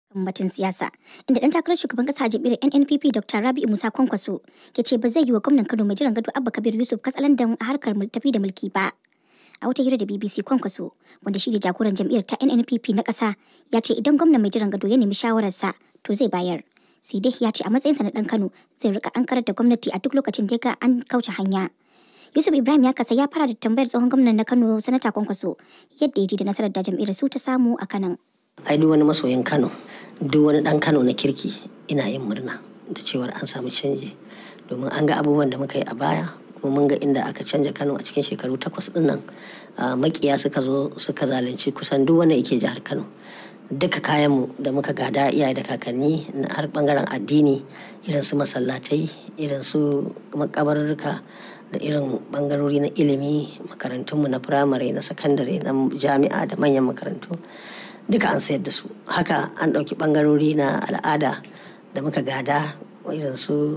batun siyasa inda dan takarar shugaban kasa jam'iyyar NNPP Dr. Rabi'u Musa Kwankwaso ke ce ba zai yi wa gwamnan Kano mai jiran gado Abba Kabir Yusuf katsalandan a harkar tafi da mulki ba. A wata hira da BBC Kwankwaso wanda shi ne jagoran jam'iyyar ta NNPP na kasa ya ce idan gwamnan mai jiran gado ya nemi shawararsa to zai bayar. Sai dai ya ce a matsayinsa na dan Kano zai rika ankarar da gwamnati a duk lokacin da ya ga an kauce hanya. Yusuf Ibrahim ya kasa ya fara da tambayar tsohon gwamnan na Kano Sanata Kwankwaso yadda ya ji da nasarar da jam'iyyar su ta samu a Kanan. ai duk wani masoyin kano duk wani dan kano na kirki ina yin murna da cewar an samu canji domin an ga abubuwan da muka yi a baya kuma mun ga inda aka canja kano a cikin shekaru takwas din nan makiya suka zo suka zalunci kusan duk wanda yake jihar kano duka kayanmu da muka gada iyaye da kakanni na har bangaren addini irin su masallatai irin su makabarurruka da irin bangarori na ilimi makarantunmu na firamare na sakandare na jami'a da manyan makarantu duka an sayar da su haka an ɗauki ɓangarori na al'ada da muka gada irin su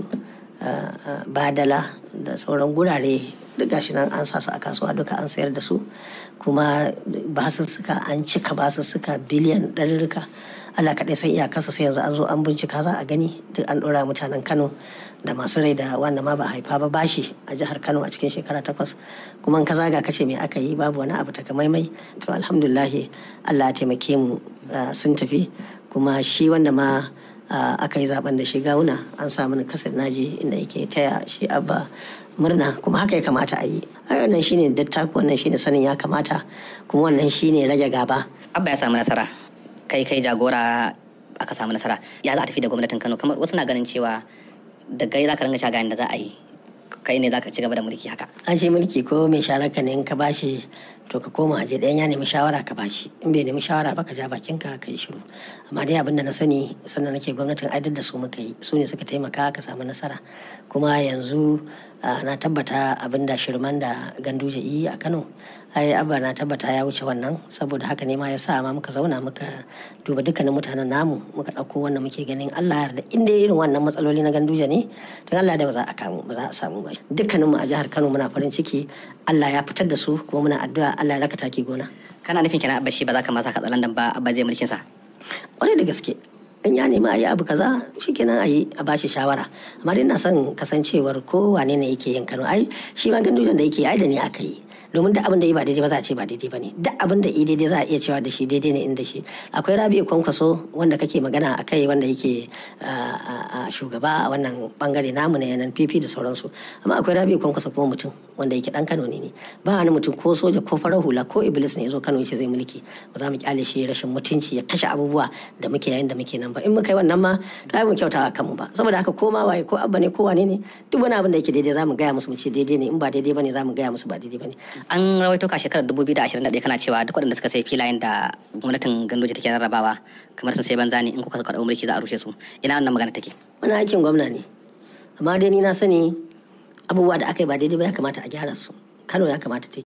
badala da sauran gurare duk gashi nan an sa su a kasuwa duka an sayar da su kuma basussuka an cika basussuka biliyan ɗarurruka Allah kaɗai sai iyakarsa sai yanzu an zo an bincika za a gani duk an ɗora mutanen Kano da masu rai da wanda ma ba haifa ba bashi a jihar Kano a cikin shekara takwas kuma in ka zaga kace me aka yi babu wani abu takamaimai to alhamdulillahi Allah ya taimake mu sun tafi kuma shi wanda ma aka yi zaben da shi gawuna an samu ni kasar naji inda yake taya shi abba murna kuma haka ya kamata a yi ai wannan shine dattaku wannan shine sanin ya kamata kuma wannan shine rage gaba abba ya samu nasara kai kai jagora aka samu nasara ya za a tafi da gwamnatin kano kamar wasu na ganin cewa da gai za ka ringa shagayen da za a yi kai ne za ka ci gaba da mulki haka an shi mulki ko mai sharaka ne in ka bashi to ka koma aje ɗayan ya nemi shawara ka bashi in bai nemi shawara ba ka ja bakin ka ka yi shiru amma dai abin da na sani sannan nake gwamnatin aidar da su muka yi su ne suka taimaka ka samu nasara kuma yanzu na tabbata abin da shirman da ganduje yi a kano ai abba na tabbata ya wuce wannan saboda haka ne ma ya sa ma muka zauna muka duba dukkanin mutanen namu muka ɗauko wannan muke ganin Allah yarda inda irin wannan matsaloli na ganduje ne don Allah da ba za a kamu ba za a samu ba dukkanin mu a jihar Kano muna farin ciki Allah ya fitar da su kuma muna addu'a Allah ya raka taki gona kana nufin kenan abba shi ba za ka masa katsalandan ba abba zai mulkin sa kwarai da gaske in ya nemi a yi abu kaza shikenan a yi a bashi shawara amma dai na son kasancewar ko wane ne yake yin Kano ai shi ma gandujan da yake ai da ne aka yi domin da abin da yi ba daidai ba za a ce ba daidai ba ne duk abin da yi daidai za a iya cewa da shi daidai ne inda shi akwai rabi kwankwaso wanda kake magana a kai wanda yake shugaba a wannan bangare namu na yanan fifi da sauransu amma akwai rabi kwankwaso kuma mutum wanda yake dan kano ne ne ba wani mutum ko soja ko farar hula ko iblis ne ya zo kano yace zai mulki ba za mu kyale shi rashin mutunci ya kashe abubuwa da muke yayin da muke nan ba in muka yi wannan ma to ai mu kyautawa kanmu ba saboda haka ko ma waye ko abba ne ko wane ne duk wani abin da yake daidai za mu gaya musu mu ce daidai ne in ba daidai ba ne za mu gaya musu ba daidai ba ne an rawaito ka shekarar 2021 kana cewa duk waɗanda suka sai filayen da gwamnatin gandoji take rarrabawa kamar sun sai banza ne in kuka karɓi mulki za a rushe su ina wannan magana take wani aikin gwamna ne amma dai ni na sani abubuwa da aka yi ba daidai ba ya kamata a gyara su kano ya kamata ta